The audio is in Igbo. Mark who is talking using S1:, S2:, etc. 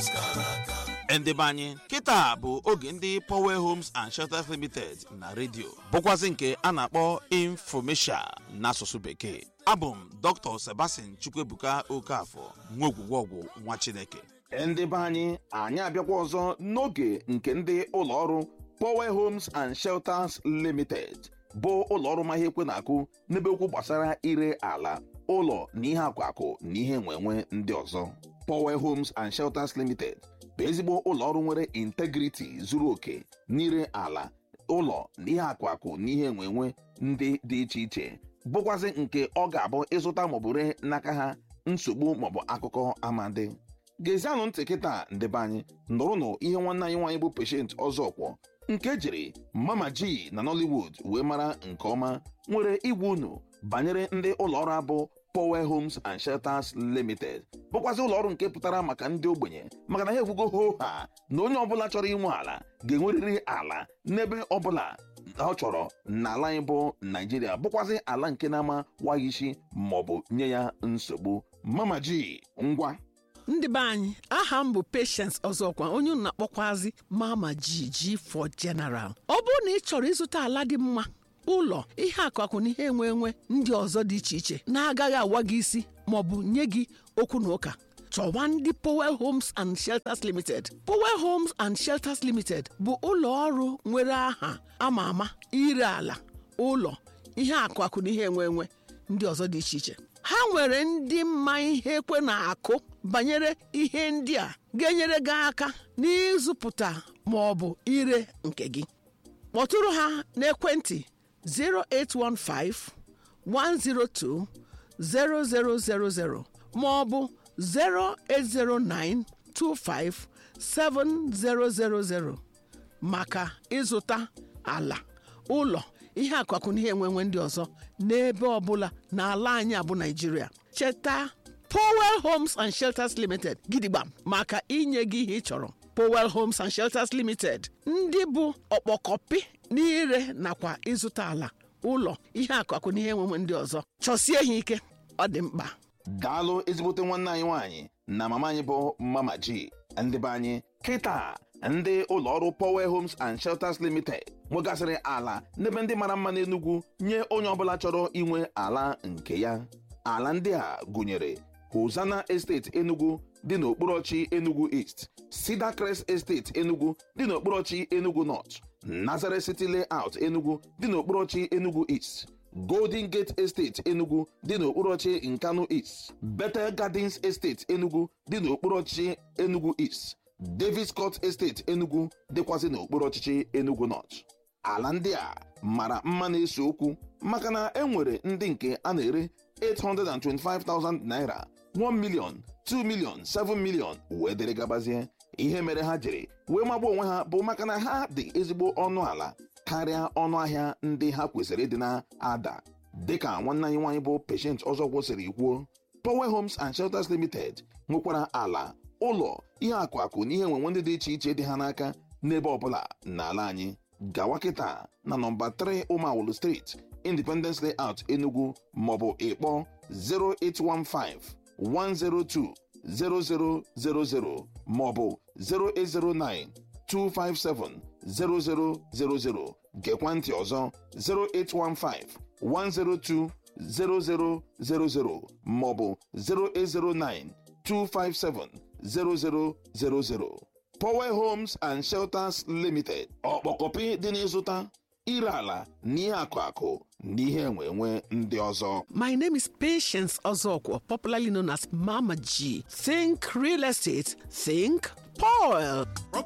S1: ndị be anyị kịta bụ oge ndị Power Homes and Shelters Limited na redio bụkwazị nke a na-akpọ infomesia n'asụsụ bekee abụ m Dr. Sebastian Chukwuebuka Okafọ nwa ogwugwọgwụ nwa Chineke ndị be anyị anyị abịakwa ọzọ n'oge nke ndị ụlọọrụ Power Homes and Shelters Limited bụ ụlọọrụ ma ihe ekwe na-akụ n'ebe okwu gbasara ire ala ụlọ na ihe akwakụ na ihe enwenwe ndị ọzọ Power Homes and Shelters Limited bụ ezigbo ụlọọrụ nwere integrity zuru oke n'ire ala ụlọ na ihe akwakụ na ihe enwenwe ndị dị iche iche bụkwazị nke ọ ga-abụ ịzụta maọbụ ree n'aka ha nsogbu maọbụ akụkọ amadi gezianụ ntị kịta ndebe anyị nụrụnụ ihe nwanne anyị nwaanyị bụ Patient Ọzọkwọ nke jiri Mama G na Nollywood wee mara nke ọma nwere igwe unu banyere ndị ụlọọrụ abụ Power Homes and Shelters Limited bụkwazị ụlọọrụ nke pụtara maka ndị ogbenye maka na ha ekwugo ho ha na onye ọbụla chọrọ inwe ala ga-enwerịrị ala n'ebe ọbụla ọ chọrọ n'ala anyị bụ Naijiria bụkwazị ala nke na-ama waghị isi maọbụ nye ya nsogbu Mama G ngwa
S2: ndị be anyị aha m bụ Patience Ọzọkwa onye unu na-akpọkwazi Mama G for General ọ bụrụ na ị chọrọ ịzụta ala dị mma ụlọ ihe akụakụ na ihe enwe enwe ndị ọzọ dị iche iche na-agaghị awa gị isi maọbụ nye gị okwu na ụka chọwa ndị Powell Homes and Shelters Limited Powell Homes and Shelters Limited bụ ụlọ ọrụ nwere aha ama ama ire ala ụlọ ihe akụakụ na ihe enwe enwe ndị ọzọ dị iche iche ha nwere ndị mma ihe ekwe na-akụ banyere ihe ndị a ga-enyere gị aka n'ịzụpụta ma ọ bụ ire nke gị kpọtụrụ ha n'ekwentị 0815 102 0000 ma ọ bụ 0809 25 7000 maka ịzụta ala ụlọ ihe akụakụ na ihe enwenwe ndị ọzọ n'ebe ọbụla n'ala anyị abụ Naịjirịa cheta Powell Homes and Shelters Limited gidigba maka inye gị ihe ị chọrọ Powell Homes and Shelters Limited ndị bụ ọkpọkọpị n'ire nakwa ịzụta ala ụlọ ihe akụakụ na ihe enwenwe ndị ọzọ chọsie ha ike ọ dị mkpa
S1: daalụ ezigbote nwanne anyị nwaanyị na mama anyị bụ Mama G ndị be anyị kịta ndị ụlọọrụ Power Homes and Shelters Limited nwegasịrị ala n'ebe ndị mara mma n'Enugu nye onye ọbụla chọrọ inwe ala nke ya ala ndị a gụnyere Hosanna Estate Enugu dị n'okporochi Enugu East Cedar Crest Estate Enugu dị n'okporochi Enugu North Nazareth City Layout Enugu dị n'okporochi Enugu East Golden Gate Estate Enugu dị n'okporochi Nkanu East Bethel Gardens Estate Enugu dị n'okporochi Enugu East Davis Court Estate Enugu dịkwazị n'okpuru ọchịchị Enugu North ala ndị a mara mma na-ese okwu maka na e nwere ndị nke a na-ere 825,000 naira 1 million 2 million 7 million wee dere gabazie ihe mere ha jiri wee magba onwe ha bụ maka na ha dị ezigbo ọnụ ala karịa ọnụ ahịa ndị ha kwesịrị ịdị na-ada dịka nwanne anyị nwaanyị bụ Patient Ọzọkwọ siri kwuo Power Homes and Shelters Limited nwekwara ala ụlọ ihe akụ akụ na ihe enwenwe ndị dị iche iche dị ha n'aka n'ebe ọbụla n'ala anyị gawa kịta na nọmba 3 Ụmawulu Street Independence Layout Enugu maọbụ ịkpọ 0815 102 0000 maọbụ 0809 257 0000 gekwa ntị ọzọ 0815 102 0000 maọbụ 0809 257 0000 Power Homes and Shelters Limited ọkpọkọpị dị n'ịzụta ire ala na ihe akụ akụ na ihe enwe enwe ndị ọzọ
S2: My name is Patience Ozokwo, popularly known as Mama G. Think real estate, think Paul.